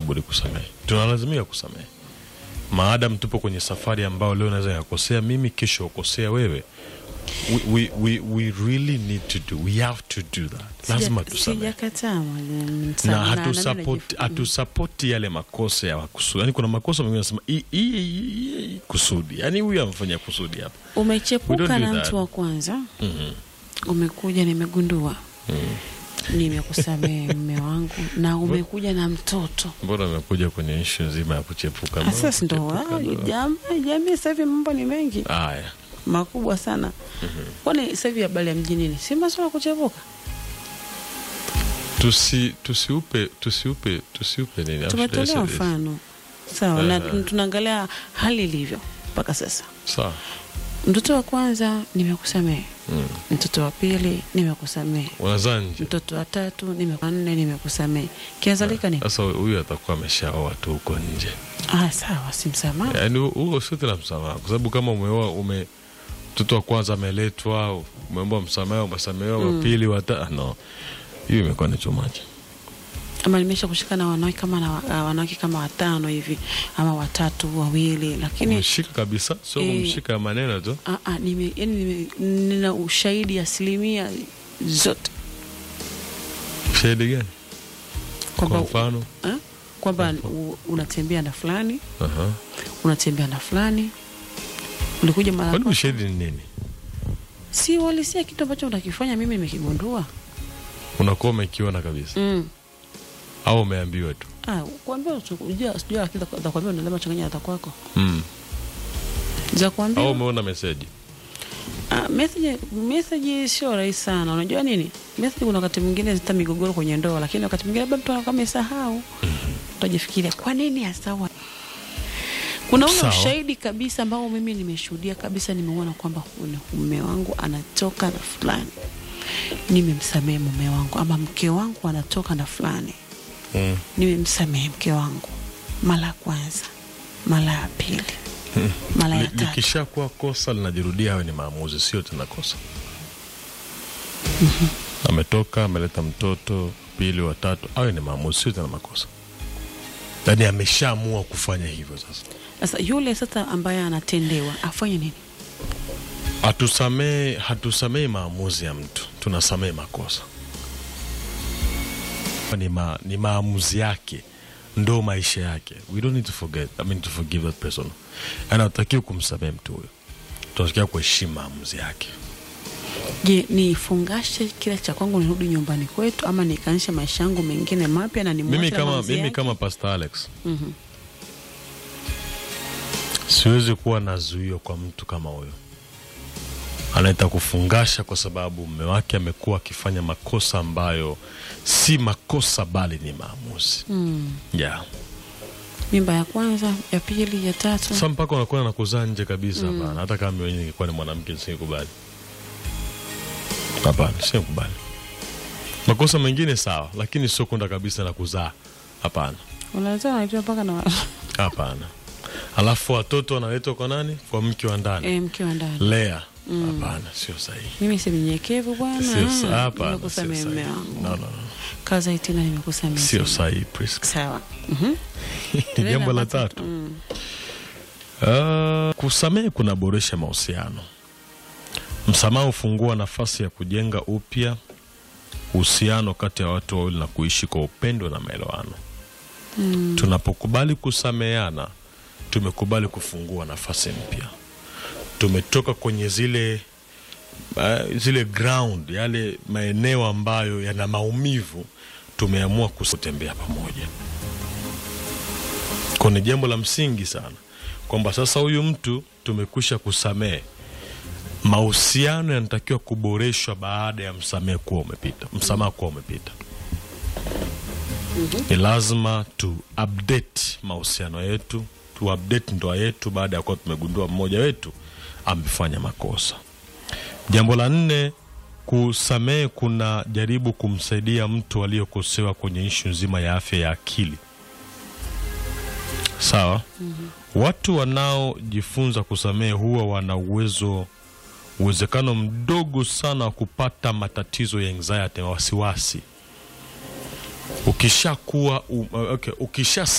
budi kusamehe, tunalazimika kusamehe maadam tupo kwenye safari ambayo leo naweza yakosea mimi, kesho ukosea wewe. We, we, we, we really need to do, we have to do that, lazima Sija- tusamehe Sijakataa mwalimu, na sana, na- na- hatusapoti najif- hatusapoti yale makosa ya kusudi. Yani kuna makosa mengine nasema hii- hii- hii- hii kusudi, yani huyu amefanya kusudi hapa. We Umechepuka don't do na that. mtu wa kwanza, Mhm. umekuja nimegundua, nimekusamehe mme wangu, na umekuja na mtoto Mbona amekuja kwenye ishu nzima ya kuchepuka? Mbona sasa, ndo kuchepuka ah, ndo- jam- jamii sasa hivi mambo ni mengi Haya, makubwa sana. Kwani sasa hivi habari ya mjini ni si masuala ya kuchepuka? tusi tusiupe tusiupe tusiupe nini? How should I Tumetolea say this? mfano sawa, na Aha. tunaangalia hali ilivyo mpaka sasa. Sawa. Mtoto wa kwanza nimekusamehe, Mm. mtoto wa pili nimekusamehe, Unazaa nje mtoto wa tatu nimeku- wa nne nimekusamehe, kiazalika ni sasa, huyu atakuwa ameshaoa tu huko nje, ah, sawa, si msamaha. yaani hu- huo sio tena msamaha, kwa sababu kama umeoa ume mtoto wa kwanza ameletwa, umeomba msamaha, umesamehewa, wa pili, wata no, hiyo imekuwa ni too much. Ama nimesha kushika na wanawake kama na wa- wanawake kama watano hivi ama watatu wawili, lakini Umeshika kabisa, sio Eh. kumshika ya maneno tu. ah, ah, nime, yani nime, nina ushahidi asilimia zote Shahidi gani? Kwa kwamba mfano ah, kwamba u- unatembea na fulani Aha. unatembea na fulani ulikuja mara Kwani kwa- ushahidi ni nini? si walisia kitu ambacho unakifanya mimi nimekigundua Unakuwa umekiona kabisa mm. au umeambiwa tu? ah, kuambia sijua sijua lakini za- za kuambia unalema changanya hata kwako Mm. za Au kuambia umeona meseji? ah, message message sio rahisi sana unajua nini message kuna wakati mwingine zita migogoro kwenye ndoa lakini wakati mwingine labda mtu anakuwa amesahau utajifikiria kwa nini asawa kuna ule Sawa. ushahidi kabisa ambao mimi nimeshuhudia kabisa nimeona kwamba huyu ni mume wangu anatoka na fulani nimemsamehe mume wangu ama mke wangu anatoka na fulani Mm. nimemsamehe mke wangu mara ya kwanza mara ya pili mara ya Li- tatu Likishakuwa kosa linajirudia, hayo ni maamuzi, sio tena kosa. Ametoka ameleta mtoto pili, watatu, hayo ni maamuzi, sio tena makosa. Yaani ameshaamua kufanya hivyo. Sasa sasa yule sasa ambaye anatendewa afanye nini hatusamee, hatusamei maamuzi ya mtu, tunasamee makosa. Ni, ma, ni maamuzi yake, ndo maisha yake. We don't need to forget, I mean to forgive that person. Yaani hatutakiwi kumsamee mtu huyo, tunatakiwa kuheshimu maamuzi yake. je nifungashe kila cha kwangu nirudi nyumbani kwetu ama nikaanzishe maisha yangu mengine mapya na nimwache mimi na kama, maamuzi mimi yake? kama Pastor Alex Mhm. siwezi kuwa na zuio kwa mtu kama huyo anaita kufungasha kwa sababu mume wake amekuwa akifanya makosa ambayo si makosa bali ni maamuzi Mm. yeah. mimba ya kwanza ya pili ya tatu Sasa mpaka unakuwa na kuzaa nje kabisa hapana. Hata kama mimi ningekuwa ni mwanamke nisingekubali. Hapana, singekubali. Makosa mengine sawa, lakini sio kwenda kabisa na kuzaa. Hapana, unaweza unaitwa mpaka na hapana. Alafu watoto wanaletwa kwa nani? Kwa mke wa ndani. e, mke wa ndani Lea. Hapana, sio sahihi. mimi si mnyenyekevu bwana Sio sa- hapana, sio nimekusamehe sahihi. mume wangu No, no, no. kaza itina nimekusamehe Sio sana. sahihi, Priska. sawa Mhm. Tunaenda Jambo la ambacho- tatu. Mm. Uh, kusamehe kunaboresha mahusiano. Msamaha hufungua nafasi ya kujenga upya uhusiano kati ya watu wawili na kuishi kwa upendo na maelewano. Mm. Tunapokubali kusameheana, tumekubali kufungua nafasi mpya. Tumetoka kwenye zile uh, zile ground, yale maeneo ambayo yana maumivu, tumeamua kutembea pamoja. Kwa ni jambo la msingi sana kwamba sasa huyu mtu tumekwisha kusamehe, mahusiano yanatakiwa kuboreshwa baada ya msamehe kuwa umepita, msamaha kuwa umepita. Ni lazima tu update mahusiano yetu, tu update ndoa yetu baada ya kuwa tumegundua mmoja wetu amefanya makosa. Jambo la nne, kusamehe kuna jaribu kumsaidia mtu aliyokosewa kwenye ishu nzima ya afya ya akili. Sawa. Watu wanaojifunza kusamehe huwa wana uwezo uwezekano mdogo sana wa kupata matatizo ya anxiety na wasiwasi. Ukishakuwa um, okay, ukisha